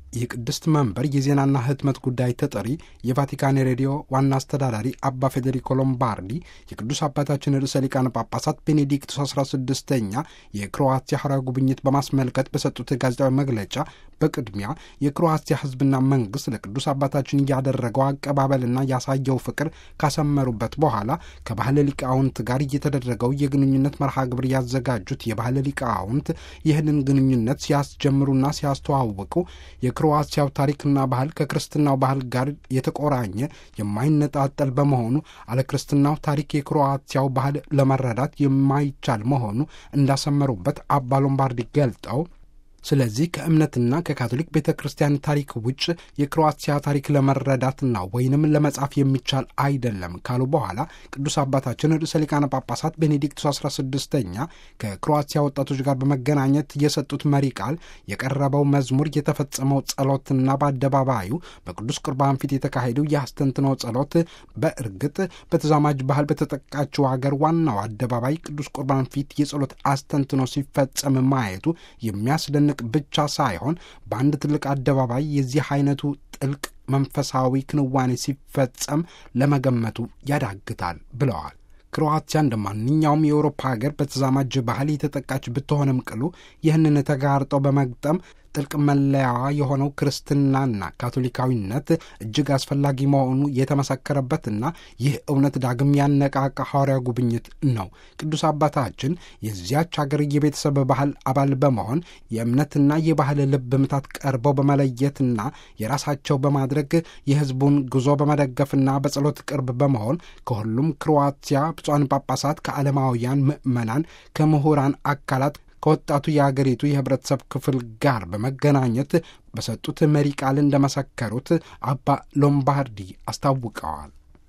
የቅድስት መንበር የዜናና ህትመት ጉዳይ ተጠሪ የቫቲካን ሬዲዮ ዋና አስተዳዳሪ አባ ፌዴሪኮ ሎምባርዲ የቅዱስ አባታችን ርዕሰ ሊቃነ ጳጳሳት ቤኔዲክቱስ 16ኛ የክሮዋቲያ ሐዋርያዊ ጉብኝት በማስመልከት በሰጡት ጋዜጣዊ መግለጫ በቅድሚያ የክሮዋቲያ ህዝብና መንግስት ለቅዱስ አባታችን እያደረገው አቀባበልና ያሳየው ፍቅር ካሰመሩበት በኋላ ከባህለ ሊቃውንት ጋር እየተደረገው የግንኙነት መርሃ ግብር ያዘጋጁት የባህለ ሊቃውንት ይህንን ግንኙነት ሲያስጀምሩና ሲያስተዋውቁ የክሮዋሲያው ታሪክና ባህል ከክርስትናው ባህል ጋር የተቆራኘ የማይነጣጠል በመሆኑ አለ ክርስትናው ታሪክ የክሮዋሲያው ባህል ለመረዳት የማይቻል መሆኑ እንዳሰመሩበት አባ ሎምባርዲ ገልጠው ስለዚህ ከእምነትና ከካቶሊክ ቤተ ክርስቲያን ታሪክ ውጭ የክሮአቲያ ታሪክ ለመረዳትና ወይንም ለመጻፍ የሚቻል አይደለም ካሉ በኋላ ቅዱስ አባታችን ርዕሰ ሊቃነ ጳጳሳት ቤኔዲክቱስ 16ኛ ከክሮአቲያ ወጣቶች ጋር በመገናኘት የሰጡት መሪ ቃል የቀረበው መዝሙር የተፈጸመው ጸሎትና በአደባባዩ በቅዱስ ቁርባን ፊት የተካሄደው የአስተንትነው ጸሎት በእርግጥ በተዛማጅ ባህል በተጠቃችው ሀገር ዋናው አደባባይ ቅዱስ ቁርባን ፊት የጸሎት አስተንትኖ ሲፈጸም ማየቱ የሚያስደንቅ ብቻ ሳይሆን በአንድ ትልቅ አደባባይ የዚህ አይነቱ ጥልቅ መንፈሳዊ ክንዋኔ ሲፈጸም ለመገመቱ ያዳግታል ብለዋል። ክሮአቲያ እንደ ማንኛውም የአውሮፓ ሀገር በተዛማጅ ባህል የተጠቃች ብትሆንም ቅሉ ይህንን ተጋርጠው በመግጠም ጥልቅ መለያዋ የሆነው ክርስትናና ካቶሊካዊነት እጅግ አስፈላጊ መሆኑ የተመሰከረበትና ይህ እውነት ዳግም ያነቃቃ ሐዋርያ ጉብኝት ነው። ቅዱስ አባታችን የዚያች ሀገር የቤተሰብ ባህል አባል በመሆን የእምነትና የባህል ልብ ምታት ቀርበው በመለየትና የራሳቸው በማድረግ የሕዝቡን ጉዞ በመደገፍና በጸሎት ቅርብ በመሆን ከሁሉም ክሮዋቲያ ብፁዓን ጳጳሳት፣ ከዓለማውያን ምዕመናን፣ ከምሁራን አካላት ከወጣቱ የአገሪቱ የህብረተሰብ ክፍል ጋር በመገናኘት በሰጡት መሪ ቃል እንደመሰከሩት አባ ሎምባርዲ አስታውቀዋል።